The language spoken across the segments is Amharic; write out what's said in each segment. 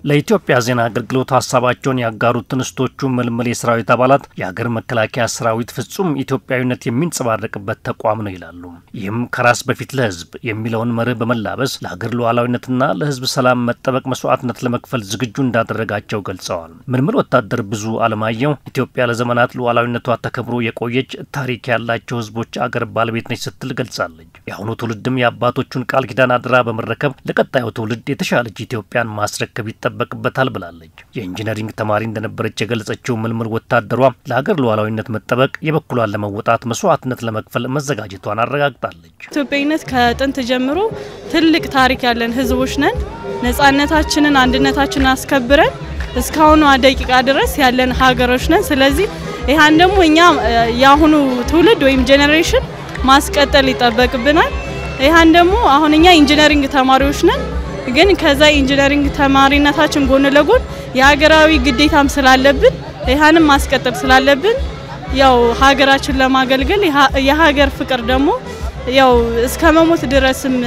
ለኢትዮጵያ ዜና አገልግሎት ሀሳባቸውን ያጋሩት እንስቶቹ ምልምል የሰራዊት አባላት የሀገር መከላከያ ሰራዊት ፍጹም ኢትዮጵያዊነት የሚንጸባረቅበት ተቋም ነው ይላሉ። ይህም ከራስ በፊት ለሕዝብ የሚለውን መርህ በመላበስ ለሀገር ሉዓላዊነትና ለሕዝብ ሰላም መጠበቅ መስዋዕትነት ለመክፈል ዝግጁ እንዳደረጋቸው ገልጸዋል። ምልምል ወታደር ብዙ አለማየሁ ኢትዮጵያ ለዘመናት ሉዓላዊነቷ ተከብሮ የቆየች ታሪክ ያላቸው ሕዝቦች አገር ባለቤት ነች ስትል ገልጻለች። የአሁኑ ትውልድም የአባቶቹን ቃል ኪዳን አደራ በመረከብ ለቀጣዩ ትውልድ የተሻለች ኢትዮጵያን ማስረከብ ይጠበቅበታል ብላለች። የኢንጂነሪንግ ተማሪ እንደነበረች የገለጸችው ምልምል ወታደሯ ለሀገር ሉዓላዊነት መጠበቅ የበኩሏን ለመወጣት መስዋዕትነት ለመክፈል መዘጋጀቷን አረጋግጣለች። ኢትዮጵያዊነት ከጥንት ጀምሮ ትልቅ ታሪክ ያለን ህዝቦች ነን። ነጻነታችንን፣ አንድነታችንን አስከብረን እስካሁኗ ደቂቃ ድረስ ያለን ሀገሮች ነን። ስለዚህ ይህን ደግሞ እኛ የአሁኑ ትውልድ ወይም ጄኔሬሽን ማስቀጠል ይጠበቅብናል። ይህን ደግሞ አሁን እኛ ኢንጂነሪንግ ተማሪዎች ነን ግን ከዛ ኢንጂነሪንግ ተማሪነታችን ጎን ለጎን የሀገራዊ ግዴታም ስላለብን ይህንም ማስቀጠል ስላለብን ያው ሀገራችን ለማገልገል የሀገር ፍቅር ደግሞ ያው እስከ መሞት ድረስም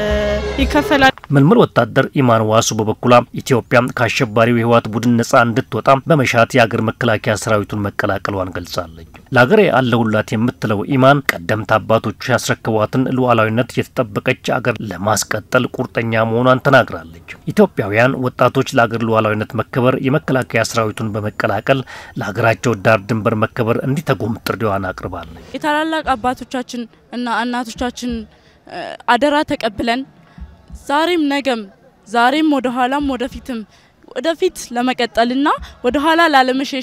ይከፈላል። ምልምል ወታደር ኢማን ዋሱ በበኩሏ ኢትዮጵያ ከአሸባሪው የህወሓት ቡድን ነጻ እንድትወጣ በመሻት የአገር መከላከያ ሰራዊቱን መቀላቀሏን ገልጻለች። ለአገሬ አለሁላት የምትለው ኢማን ቀደምት አባቶቹ ያስረከቧትን ሉዓላዊነት የተጠበቀች አገር ለማስቀጠል ቁርጠኛ መሆኗን ተናግራለች። ኢትዮጵያውያን ወጣቶች ለአገር ሉዓላዊነት መከበር የመከላከያ ሰራዊቱን በመቀላቀል ለሀገራቸው ዳር ድንበር መከበር እንዲተጉም ጥሪዋን አቅርባለች። የታላላቅ አባቶቻችን እና እናቶቻችን አደራ ተቀብለን ዛሬም ነገም ዛሬም ወደ ኋላም ወደፊትም ወደፊት ለመቀጠልና ወደ ኋላ ላለመሸሽ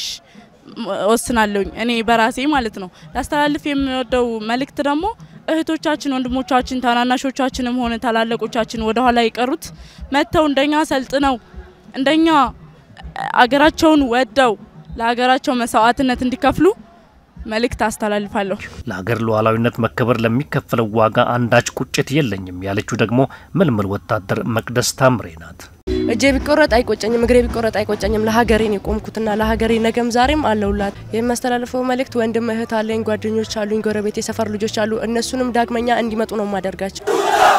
ወስናለሁኝ እኔ በራሴ ማለት ነው። ላስተላልፍ የሚወደው መልእክት ደግሞ እህቶቻችን፣ ወንድሞቻችን፣ ታናናሾቻችንም ሆነ ታላላቆቻችን ወደ ኋላ የቀሩት መጥተው እንደኛ ሰልጥነው እንደኛ አገራቸውን ወደው ለሀገራቸው መስዋዕትነት እንዲከፍሉ መልእክት አስተላልፋለሁ። ለሀገር ሉዓላዊነት መከበር ለሚከፈለው ዋጋ አንዳች ቁጭት የለኝም ያለችው ደግሞ ምልምል ወታደር መቅደስ ታምሬ ናት። እጄ ቢቆረጥ አይቆጨኝም፣ እግሬ ቢቆረጥ አይቆጨኝም። ለሀገሬን የቆምኩትና ለሀገሬ ነገም ዛሬም አለውላት። የሚያስተላልፈው መልእክት ወንድም እህት አለኝ፣ ጓደኞች አሉኝ፣ ጎረቤት፣ የሰፈር ልጆች አሉ። እነሱንም ዳግመኛ እንዲመጡ ነው የማደርጋቸው።